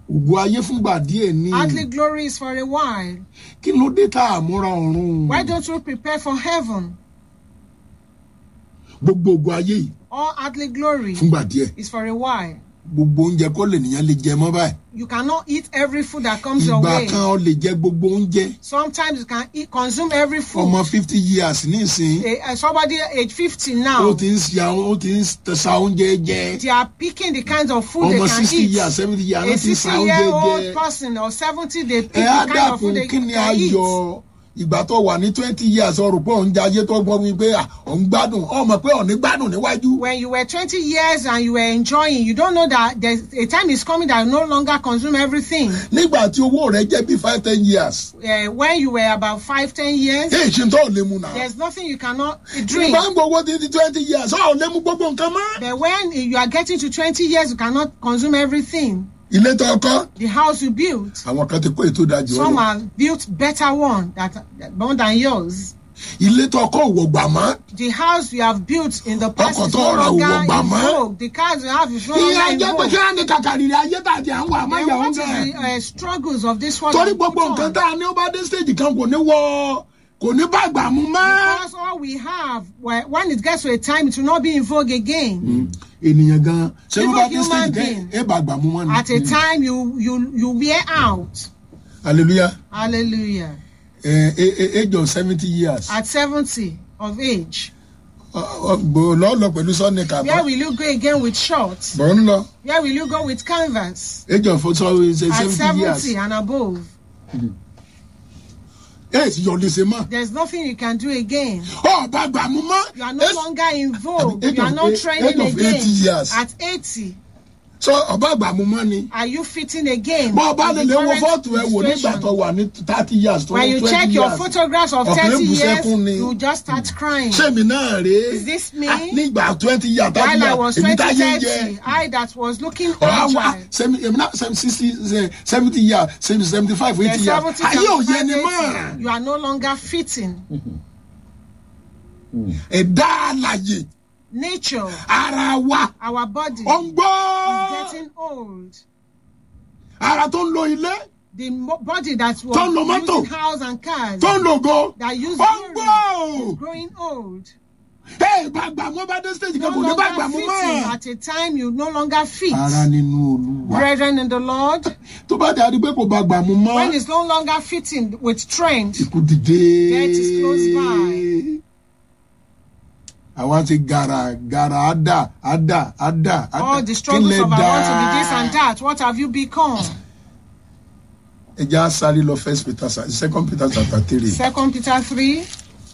ògo ayé fúngbà díẹ̀ ní Earthly glory is for a while. kí ló dé tá a múra ọ̀run Why don't you prepare for heaven? gbogbo ògo ayé yìí All earthly glory fúngbà díẹ̀ is for a while. gbogbo oúnjẹ kọ́ lè nìyẹn lè jẹ mọ́ báyìí You cannot eat every food that comes your ìgbà way. kan ọ lè jẹ gbogbo oúnjẹ Sometimes you can eat, consume every food. ọmọ fifty years nísìn Eh, eh, somebody age 50 ó now, ti ń ṣe àwọn ó ti ń sa oúnjẹ jẹ they are picking the kinds of food they ọmọ can sixty eat. years seventy years A ló ti ń 60 sa oúnjẹ year old jẹ person or 70, they pick ẹ the á kind of food dàkún they kí ni can eat. ayọ̀ ìgbà tó wà ní twenty years ọrùn pé òun jẹ ayé tó gbọ́ mi pé à, òun gbádùn ọmọ pé òun ní gbádùn níwájú When you were 20 years and you were enjoying, you don't know that there's a time is coming that you no longer consume everything. nígbà tí owó rẹ jẹ́ bí five ten years Uh, when you were about five, ten years, èyí ṣe tó lè mu náà. there's nothing you cannot drink. ìgbà ń gbowó títí twenty years ọ̀ lè mu gbogbo nǹkan mọ́. But when you are getting to 20 years, you cannot consume everything. ilé tó kọ́ The house you built, àwọn kan ti kó ètò ìdajì some wọn lọ. have built better one that, that more than yours. ilé tó kọ́ òwò gbà mọ́. The house you have built in the past Ọkọ̀ is tó no ra longer òwò in gbà mọ́. vogue. The cars you have is no ìyá longer in jẹ́ pé kí vogue. á ní kàkàrìrì ayé tàbí à ń wà àmọ́ Then ìyàwó what is the bẹ́ẹ̀. uh, struggles of this world? torí that gbogbo we put nǹkan on? tá a ní ó bá dé stage kan kò ní wọ kò ní bá gbà mú mọ́. Because all we have, well, when it gets to a time, it will not be in vogue again. ènìyàn gan ṣé ló Even bá dé human stage kan being. ẹ bá gbà mú mọ́ ni. At a time, you you you wear out. hallelujah Hallelujah. ẹ ẹ ẹ age of seventy years. At 70 of age, gbò lọ lọ pẹ̀lú sọ́ọ̀nì where kàbọ̀ will you go again with shorts? bọ̀ ń lọ Where will you go with canvas? age of At seventy years. 70 and above, ẹ sì yọ lè ṣe mọ́. there's nothing you can do again. ọ bá gbà mú mọ́. You are no Ẹ- longer in vogue. Age You are of not eight- trending age of 80 again. years. At 80, sọ ọba àgbà mú mọ́ ni. are you fitting again? bọ́ ọba lè with the lè wo current fọ́ọ̀tù ẹ wò nígbà situation? tó wà ní thirty years tó When ní you twenty check years. your photographs of Ọkùnrin 30 bú years, sẹ́kún ni. you just start crying. sẹ́mi náà rèé. Is this me? Ah, nígbà twenty years thirty While I years was èmi 20, táyé ń 30, jẹ. I that was looking ọ̀hà wa agile. sẹ́mi èmi náà sẹ́mi sixty seventy years sẹ́mi seventy five The eighty years. 70, ayé ò yẹ 75, ni 80, mọ́. You are no longer fitting. ẹ̀dá àlàyé Nature, ara wa our body ó ń is gbọ́. getting old. ara tó ń lo ilé The mo- body that was Tó ń lo mọ́tò. using house and cars tó ń lo go that use ó ń hearing gbọ́. is growing old. ẹ bá gbà mọ́ bá dé stage No kan kò ní bá gbà longer mọ́ fitting. mọ́. At a time, you no longer fit. ara nínú olúwa Brethren in the Lord, tó bá dàrí pé kò bá gbà mú mọ́. when it's no longer fitting with trend, ikú dìde. Death is close by. àwa ti gara gara ada ada ada ada all the struggles of I want to be this and that, what have you become? ẹ jẹ́ àṣàlì lọ first peter second peter chapter three. Second Peter 3,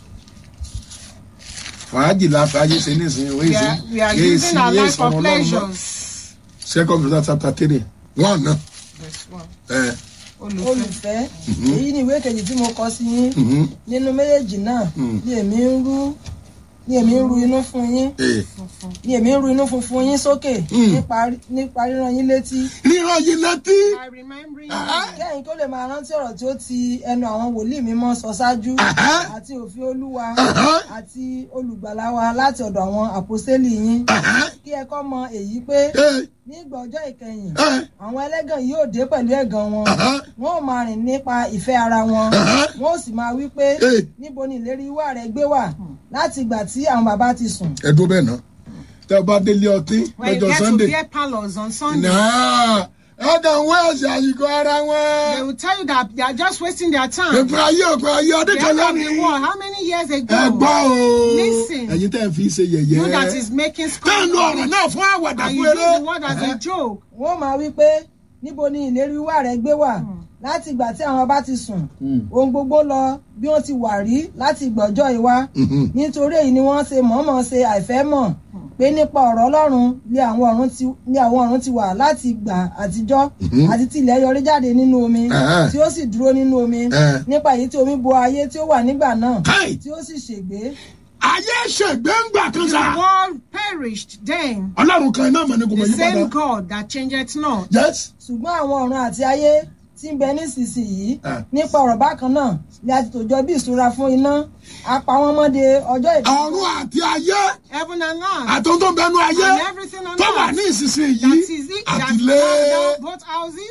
fàájì la fàájì ṣe nísìnyí we are, we are using our life for pleasures. second peter chapter three one náà. Verse 1. ẹ Olùfẹ́. olùfẹ́ èyí ni ìwé kejì tí mo kọ sí yín mhm, nínú méjèèjì náà ni èmi ń rú ni èmi ń ru inú fún yín ẹ. ni èmi ń ru inú funfun yín sókè Mm. nípa nípa ríran yín létí ríran yìí létí. I remember you. Ah. kẹ́yìn tó lè máa rántí ọ̀rọ̀ tí ó ti ẹnu àwọn wòlíì mímọ́ sọ ṣáájú Aha. àti òfin olúwa Aha. àti olùgbàlà wa láti ọ̀dọ̀ àwọn àpòstélì yín kí ẹ kọ́ mọ èyí pé ẹ ní ìgbà ọjọ́ ìkẹyìn ẹ àwọn ẹlẹ́gàn yóò dé pẹ̀lú ẹ̀gàn wọn Aha. wọn ò máa rìn nípa ìfẹ́ ara wọn Aha. wọn ò sì máa wí pé Eh. níbo ni ìlérí wà rẹ gbé wà láti ìgbà tí àwọn bàbá ti sùn ẹ dúró bẹ́ẹ̀ náà tẹ ọ bá délé ọtí When you lọ́jọ́ get to sunday. beer parlors on Sunday, náà ẹ kàn wá ẹ̀sìn àyíkọ́ ara they wọn. will tell you that they are just wasting their time. ìpín ayé òpin ayé ọdún The kan end of the lónìí. war, how many years ago? ẹ gbọ́ o. Listen. ẹ̀yin tẹ́ ẹ fi ṣe You that yẹ̀yẹ́. is making tẹ́ ẹ lu scorn ọ̀rọ̀ náà fún àwàdà and you fún use eré. the word as a joke. wọn ò máa wí pé níbo ni ìlérí wà rẹ gbé wà láti ìgbà tí àwọn bá ti sùn ohun gbogbo lọ bí wọ́n ti wà rí láti ìgbọ̀jọ́ ìwá Mhm. nítorí èyí ni wọ́n ṣe mọ̀ọ́mọ̀ ṣe àìfẹ́ mọ̀ pé nípa ọ̀rọ̀ ọlọ́run ni àwọn ọ̀run ti ni àwọn ọ̀run ti wà láti ìgbà àtijọ́ àti tí ilẹ̀ yọrí jáde nínú omi Ẹ̀hẹ́. tí ó sì dúró nínú omi Ẹ̀hẹ́. nípa èyí tí omi bo ayé tí ó wà nígbà náà Káì. tí ó sì ṣègbé ayé ṣègbè ń gbà kan The sá. world perished then. ọlọ́run kan náà mọ̀ ní kò mọ̀ The yí same padà. God that changeth not. yes. ṣùgbọ́n àwọn ọ̀run àti ayé tí ń bẹ nísinsìnyí Ah. nípa ọ̀rọ̀ bákan náà ni a ti tòjọ bí ìṣúra fún iná a pa wọ́n mọ́ de ọjọ́ ìdá ọ̀run àti ayé Heaven and earth. àtúntò bẹnu ayé And everything on tó wà earth. ní ìsinsìnyí That is it. That àtìlé. now both houses